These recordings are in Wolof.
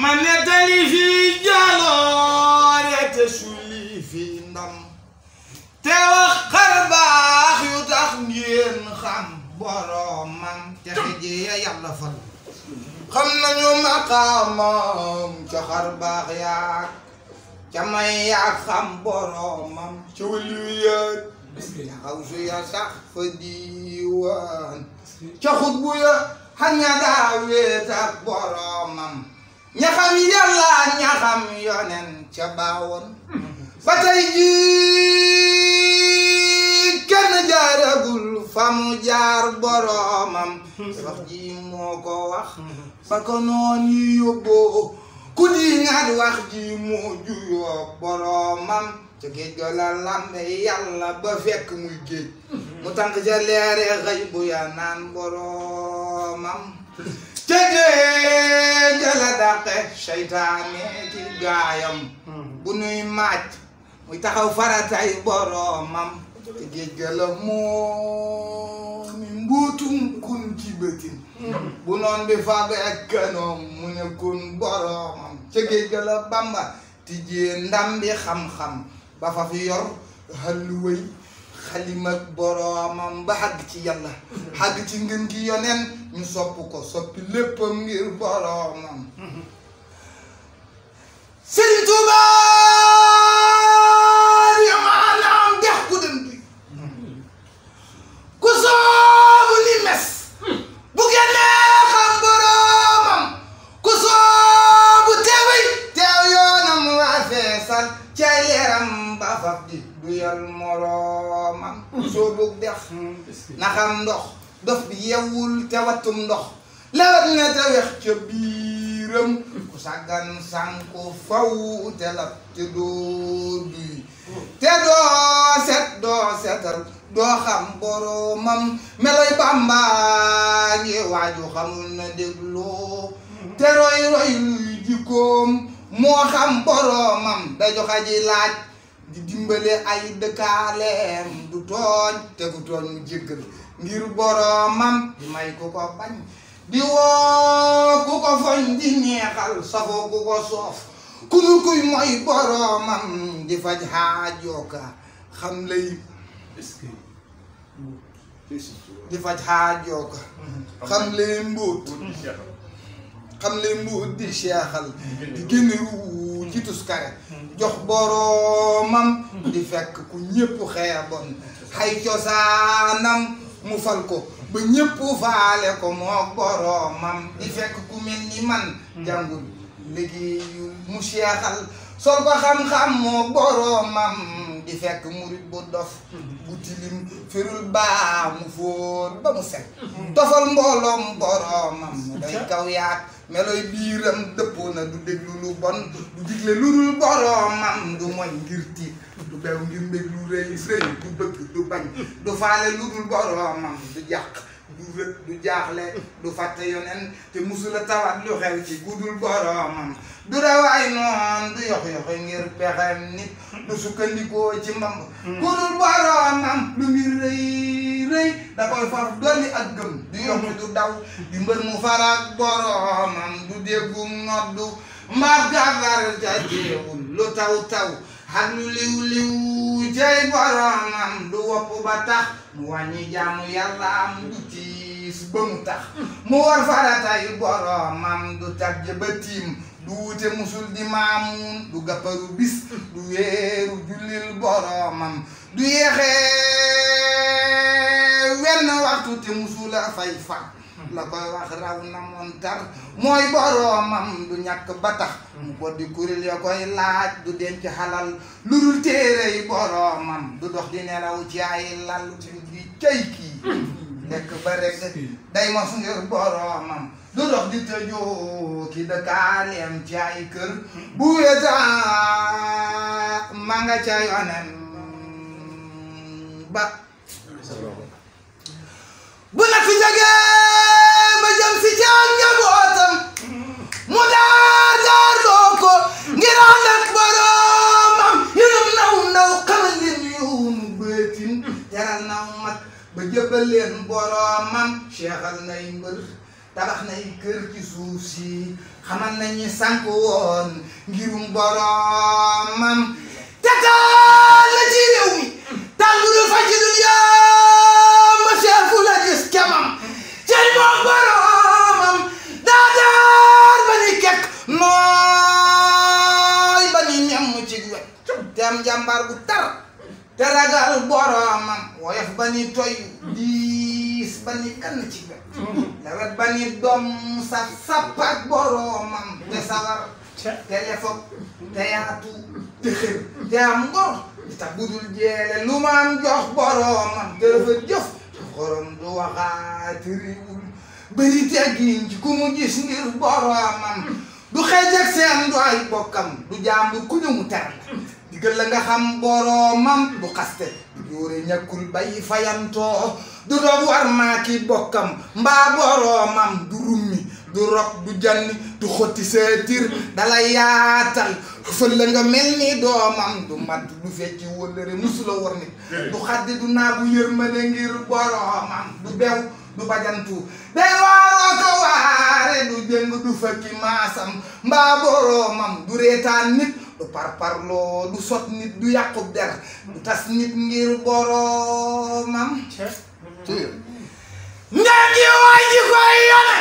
ma nettali fii jaloore te sulli fii ndam te wax xar baax yu tax ngeen xam boromam te xëje ya yàlla fal xam nañu maqaamam ca xar baax yaak ca may yaak xam boromam ca waliyu yaak ca xawsu ya sax fa diiwaan ca xutbu ya xaña daa wéet ak boromam ña xam yàlla ña xam yonen ca baawoon ba tey jii kenn jaaragul fa mu jaar boromam wax ji moo ko wax ba ko noon yi yóbboo ku di ngaat wax ji moo juyoo boromam ca géej ga la lambe yàlla ba fekk muy géej mu tànk ca leere xëy bu ya naan boromam ca géej ga la dàqe seytaane ki gaayam bu nuy maaj muy taxaw faratay boromam ca géej ga la moo mi mbuutum kun ci bëtin bu noon bi fabe ak kanoom mu ne kun boromam ca géej ga la bamba tijjee ndam bi xam-xam ba fa fi yor xalluway xalim ak boromam ba xàgg ci yàlla xàgg ci ngën gi yoneen ñu sopp ko soppi léppam ngir boromam Sëriñ Tuuba ya maanaam dex ku dem duy ku soobu ni mes bu génnee xam boromam ku soobu teewey teew yoonam waa feesal cay leeram ba faf di du yal moromam soobu def na xam ndox dof bi yewwul te wattum ndox lewet na te wex ca biiram ku sàggan sànku faw te lab te doo duy te doo set doo setal doo xam boromam meloy Bàmba ngi waaju xamul na dégloo te roy roy luy jikkoom moo xam boromam da joxa ji laaj di dimbale ay dëkkaaleem du tooñ te ku tooñ mu jéggal ngir boromam di may ku ko bañ di woo ku ko foñ di neexal safoo ku ko soof ku nu kuy mooy boromam di faj xaajooka xam lay di faj xaajooka xam lay mbóot xam lay mbóot di seexal di génn ruu ci tuskare jox boromam di fekk ku ñépp xeeboon xay cosaanam mu fal ko ba ñépp faale ko moo boromam di fekk ku mel ni man jàngul liggéeyul mu seexal sol ko xam-xam moo boromam di fekk murit bu dof bu tilim firul baa mu fóot ba mu set tofal mbooloom boromam day kaw yaat meloy biiram dëppoo na du déglu lu bon du digle lu dul boromam du moy ngir tiit du bew ngir mbég lu rëy rëy du bëgg du bañ du faale lu dul boromam du jàq du rët du jaaxle du fàtte yonen te musula tawat lu xew ci gudul boromam du dawaay noon du yox yoxi ngir pexem nit du sukkandikoo ci mbamb gudul boromam lu mbir rëy rëy da koy faf dolli ak gëm du yokk du daw di mbër mu farak boromam du déggum noddu mbaab gàllar ca jéewul lu taw taw ak lu liw liw jay boromam du wopp ba tax mu wàññi jaamu yàlla am du tiis ba mu tax mu war faratay boromam du tàgg ba tiim du wute musul di maamun du gàpparu bis du weeru jullil boromam du yeexee wenn waxtu te musula fay fa la koy wax raw na montar mooy boromam du ñàkk ba tax mu ko di kuréel ya koy laaj du denc xalal lu dul téere yi boromam du dox di nelaw ci ay lal di cay kii lekk ba rek day mos ngir boromam du dox di tëjoo ki dëkkaaleem ci ay kër bu weta ma nga ca yonen ba bu na fi jógee ba jëm si ca njabootam mu daar daar loo ko ngir ànd ak boromam yërëm naw ndaw xamal leen yoonu bëtin teral naw mag ba jëbal leen boromam seexal nay mbër tabax nay kër ci suuf si xamal nañu sànk woon ngirum boromam te taal la ci réew mi taal bu dul faj ci dul yamba seefu la gis kemam cey moom boromam daa daar ba ni kekk nooy ba ni ñam ci wet te am jàmbaar bu tar te ragal boromam woyof ba ni toy diis ba ni kann ci wet lawet ba ni doom saf sappak boromam te sawar te lefog te yaatu te xër te am ngor di tax budul jeele lu ma am jox boromam te dafa jëf te xorom du waxaati riwul bëri teggin ci ku mu gis ngir boromam du xeej ak seen du ay bokkam du jàmbur ku ñu mu ter la digal la nga xam boromam du xaste du jóore ñàkkul bay fayantoo du doog war maa ki bokkam mbaa boromam du rummi du rob du janni du xotti seetir dala yaatal fël la nga mel ni doomam du matt du fecci wëllëre musula war nit du xaddi du naagu yërmande ngir boromam du bew du bajantu day waaroo ko waare du jëng du fëkki maasam mbaa boromam du reetaan nit du parparloo du sot nit du yàqub der du tas nit ngir boromam njaa ngi waay ji koy yone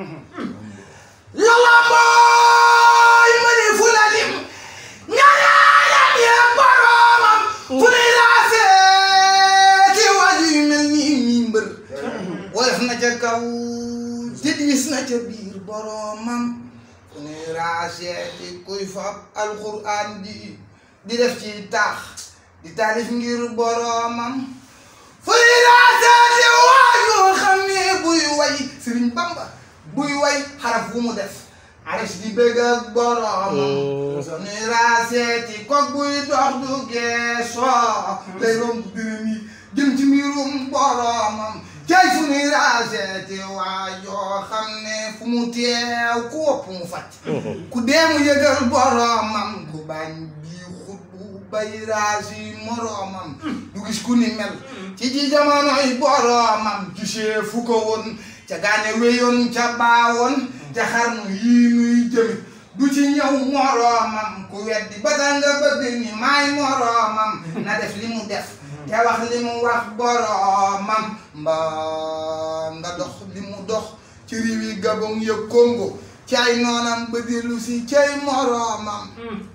lala mooy ma ni fu la lim ñaanaalam ya boromam fu ni laa seeti waaju yu mel nii mi mbër woyof na ca kaw te diis na ca biir boromam fu ni laa seeti kuy fab alxuraan di di def ci taax di taalif ngir boromam fu ni laa seeti waaju xam ne buy way Sëriñ Bamba buy way xaraf bu mu def aris di bëgg ak boromam so ni raaseeti kook buy dox du geesoo lay romb dërëm yi jëm ci mbirum boromam cay fu ni raaseeti waajoo xam ne fu mu teew ku wopp mu fàcc ku dee mu yëgal boromam ku bañ bii xut bu bay raasi moromam du gis ku ni mel ci ci jamonoy boromam gisee fu ko woon ca gaane wéyoon ca baawoon ca xarnu yii nuy jëmi du ci ñëw moroomam ku weddi ba tax nga bëgg ni maay moroomam na def li mu def te wax li mu wax boroomam mbaa nga dox li mu dox ci riwi Gabon ya Congo cay noonam ba dellu si cay moroomam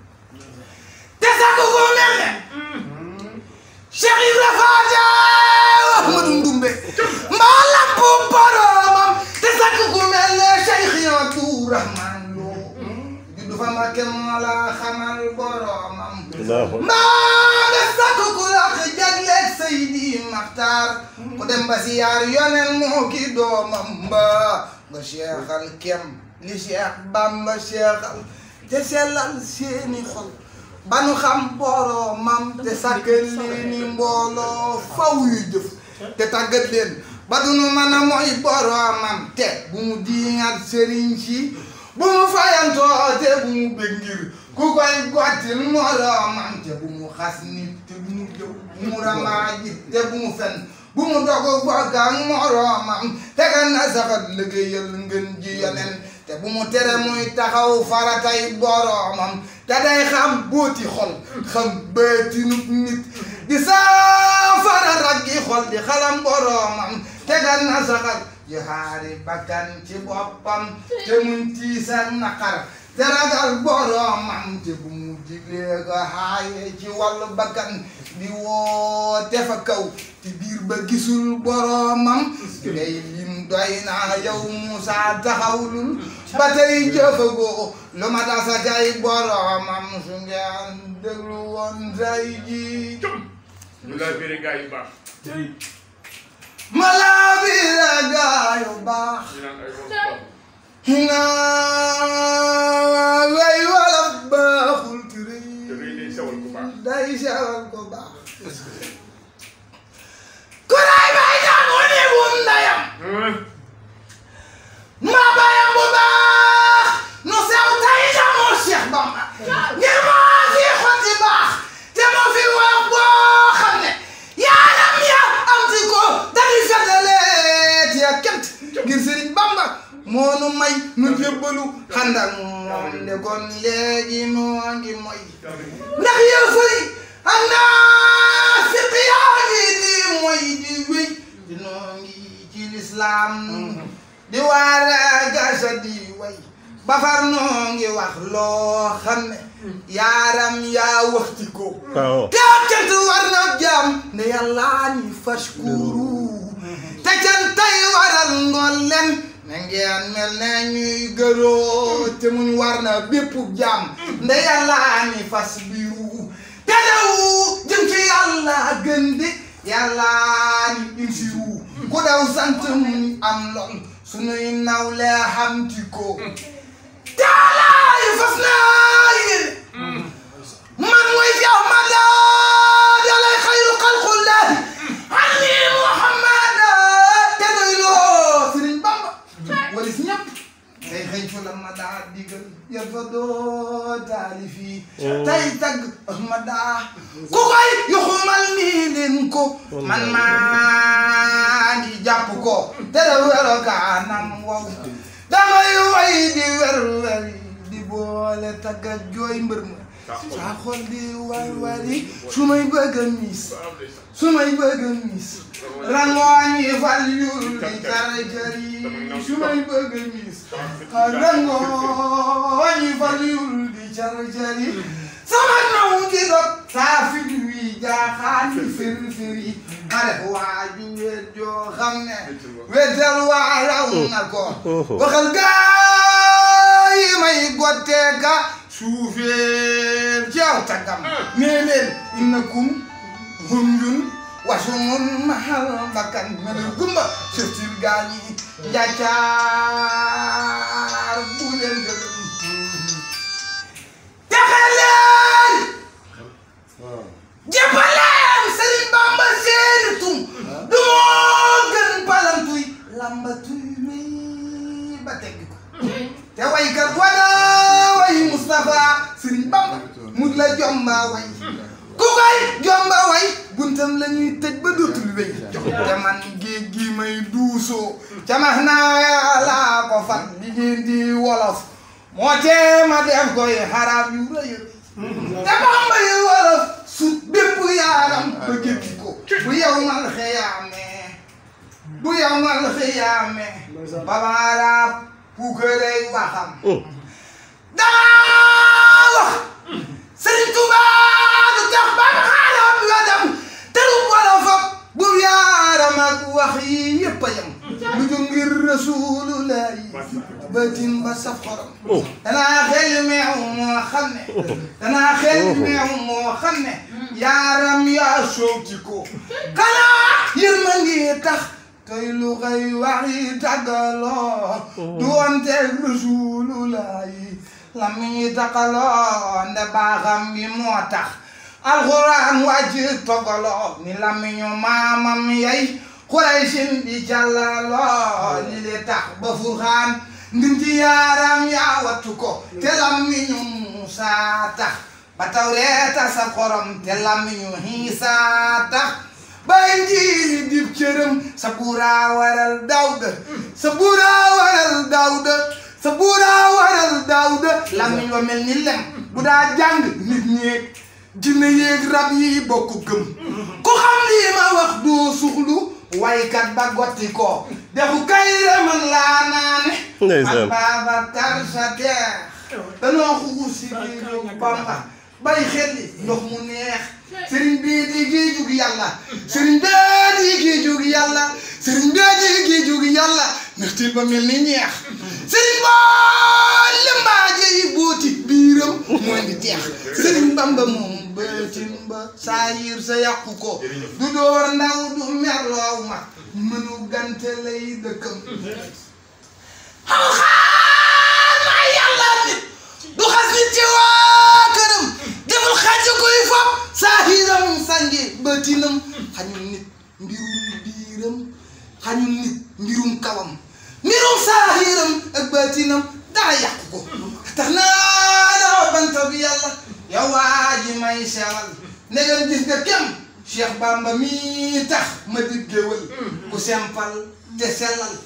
te sax ko mel ne Cheikh Ibra Faati Ahmadu Ndumbe mbaa lamp boromam te sakk ku mel ne Cheikh Abdou Rahman Lo juddu fa Mbakke moo la xamal boromam mbaa nga sakk ku laq jagleeg Seydi Maxtaar ku dem ba siyaar yonen moo ki doomam mbaa nga seexal kem li Cheikh Bamba seexal te sellal seeni xol ba nu xam boromam te sàkkal leeni mbooloo faw yu jëf te tàggat leen ba du nu mën a mooy boromam te bu mu diingat sëriñ si bu mu fayantoo te bu mu bëgg ngir ku koy gottil moromam te bu mu xas nit te bu mu jëw bu mu ramaaji te bu mu fen bu mu dogu bokk ak moromam te kan na saxat liggéeyal ngeen ji yonen te bu mu tere muy taxaw faratay boromam te day xam booti xol xam bëtinu nit di saafara raggi xol di xalam boromam te gan na saxal jihaari bakkan ci boppam te muñ tiisa naqar te ragal boromam te bu mu diglee ko xaaye ci wàllu bakkan di woote fa kaw te biir ba gisul boromam ngay lim doy naa yow Musaa taxawlul ba tey jëfagoo lu ma dasa kay boromam su ngeen déglu woon tay ji ñu laa biri gaa yu baax ma laa biira gaa yu baax ñu naan ay borom naa way wala baaxul ci te rëy day sewal ku baax day sewal ko baax ku ray bay jàngu ni bum ndayam ma bayam bu baax nu sew tay jamoo Cheikh Bamba ngir moo fi xotti baax te moo fi wax boo xam ne yaaram ya am ti ko dañuy fetaleet ya kent ngir Sëriñ Bamba moom de kon léegi noo ngi moy ndax yow fëri ak naa fiq yaa ngi di moy di wéy di noo ngi ci lislaam di waare gasa di way bafar noo ngi wax loo xam ne yaaram yaa waxti ko waaw te ab cant war na jaam ne yàllaa ni fashkuru te cantay waral ngoon leen na ngeen mel ne ñuy gëroo te muñ war na bépp jaam nde yàllaa ni fas biru te daw jëm ci yàlla gën di yàllaa ni insiru ku daw sant muñ am lool sunuy nawle xamti ko taalaay fas naa yéene man mooy yow ma daa dalay xayru xalqullahi ani muhammad te doy loo sëriñ bamba wala si ñëpp tey xëy fa la ma daa digal yal fa doo taalifi tey tagg ma daa ku koy yuxumal nii leen ko man maa ngi jàpp ko te da wero kaanam wow damay way di wer wer di boole tagg ak jooy mbër ma saa xol di war wari su may bëgg a miis su may bëgg a miis rangooñ yi fal yul di jara jari su may bëgg a miis rangooñ yi fal yul di jara jari sama naw di dog saa fi wi jaaxaan yi firi firi ma def waaju wet joo xam ne wetal waa raw na ko waxal gaa yi may gotteeka suufeel ci aw tagam nee leen innakum hunjun wasumun mahal bakkan mene gumba seftil gaañi njaccaar bu leen gërëm texe leen jëppaleen Sëriñ Bamba seeni tum du moo gën palantuy lambatuy mi ba tegg ko te waykat wana way Moustapha Sëriñ Bamba mu la jomba way ku koy jomba way buntam la ñuy tëj ba dootul wéy te man géej gi may duusoo camax naa yàlla ko fat di ngeen di wolof moo tee ma def koy xarab yu rëy te Bamba yu wolof sut bépp yaaram ba gétti ko bu yow mal xiyaamee bu yow mal xiyaamee babaaraab puukarey waxam daa wax Sëriñ Tuubaa du tax ba ma xaalam la dem te lu wolof ak bu yaaram ak wax yi yëpp a yem lu jóg ngir Rasulullahi bëtin ba saf xorom danaa xel meew moo xam ne danaa xel meew moo xam ne yaaram yaa sooti ko xanaa yërma ngi tax tey lu xëy wax yi tàggaloo du wante Rasulullahi la mi taxaloo nde baaxam bi moo tax alxuraan wàcc togaloo ni la mi ñu maamam yay Quraysin di jàllaloo li le tax ba furxaan ndim ci yaaram yaa wattu ko te lammiñu Muusa tax ba Tawreeta sa xorom te lammiñu Iisa tax ba Injiil dib cërëm sa buuraa waral Daawuda sa buuraa waral Daawuda sa buuraa waral Daawuda lammiñ wa mel ni lem bu daa jàng nit ñeeg jinne yéeg rab yi bokk gëm ku xam lii ma wax doo suxlu waykat ba gotti ko defu kay man laa naane Ndeysaan. man Babacar sa deex danoo xugu si biiru Bamba bay xelli ndox mu neex sëriñ bii di gii jug yàlla sëriñ bee di gii jug yàlla sëriñ bee di gii jug yàlla nextil ba mel ni ñeex sëriñ boo limbaaje yi booti biiram mooy di teex sëriñ Bamba moom bëtin ba saa yiir sa yàqu ko du door ndaw du merloow ma mënu gante lay dëkkam xam xaar maa yàlla nit du xas nit ci waa këram deful xaj koy fop saahiram sangi bëtinam xañul nit mbirum biiram xañul nit mbirum kawam mbirum saahiram ak bëtinam dara yàqu ko tax naa dawa banta bi yàlla yow waa ji may sewal ndegam gis nga kem Cheikh Bamba mi tax ma di géwël ku sempal te sellal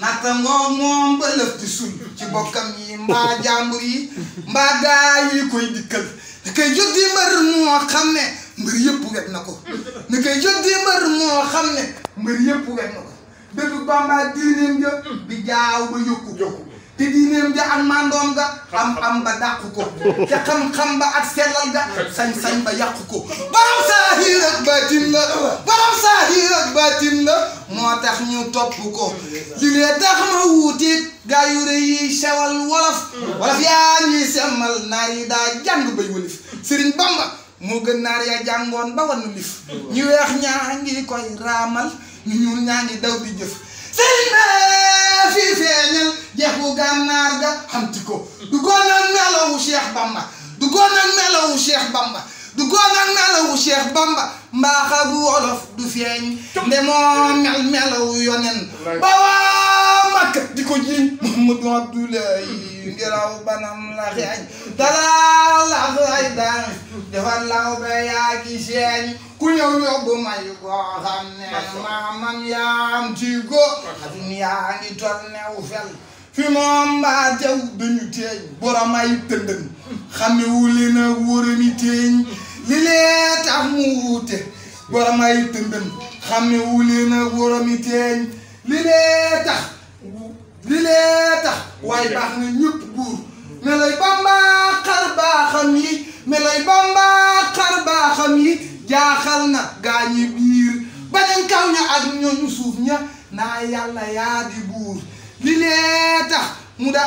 natta ngoo moom ba lëf di sul ci bokkam yi mbaa jàmbur yi mbaa gaa yi koy dikkal da koy jot di mbër moo xam ne mbër yëpp wet na ko da koy jot di mbër moo xam ne mbër yëpp wet na ko dëgg Bamba diineem ja bi jaaw ba yokku te diineem ja ak mandoom ga am-am ba dàqu ko te xam-xam ba ak sellal ga sañ-sañ ba yàqu ko borom saahir ak baatin la borom saahir ak baatin la moo tax ñu topp ko li lee tax ma wuuteeg gaa yu rëy yi sewal wolof wolof yaa ñuy semmal naar yi daa jàng bay walif Sëriñ Bamba moo gën naar ya jàngoon ba wannu lif ñu weex ñaa ngi koy raamal ñu ñuul ñaa ngi daw di jëf sëriñ bee fii feeñal jeex bu gànnaar ga xamti ko du goon ak melawu Cheikh Bamba du goon ak melawu Cheikh Bamba du goon ak melawu Cheikh Bamba mbaax ak wolof du feeñ nde moo mel melawu yonen ba waa Makka di ko jiiñ Muhammadu Abdoulaye ngiraw banam la xeeñ dara la xay daan defar law ba yaa gi seeñ ku ñëw yóbbu may koo xam ne maamam yaam ci go xatum yaa ngi tol new fel fi moom mbaa tew dañu teeñ borom ay tëndën xame wuli na wóorami teeñ li lee tax mu wuute borom ay tëndën xame wuli na wóorami teeñ li lee tax li lee tax waaye baax na ñëpp buur me lay Bamba xar baaxam yi me lay Bamba xar baaxam yi jaaxal na gaañi biir bañañ kaw ña ak ñooñu suuf ña naa yàlla yaa di buur li lee tax mu da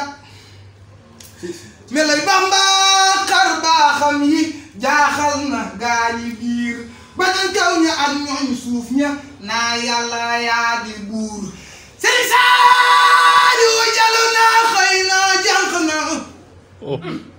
me lay Bamba xar baaxam yi jaaxal na gaañi biir bañañ kaw ña ak ñooñu suuf ña naa yàlla yaa di buur Sëriñ Saaliw jalu na xëy na jànq na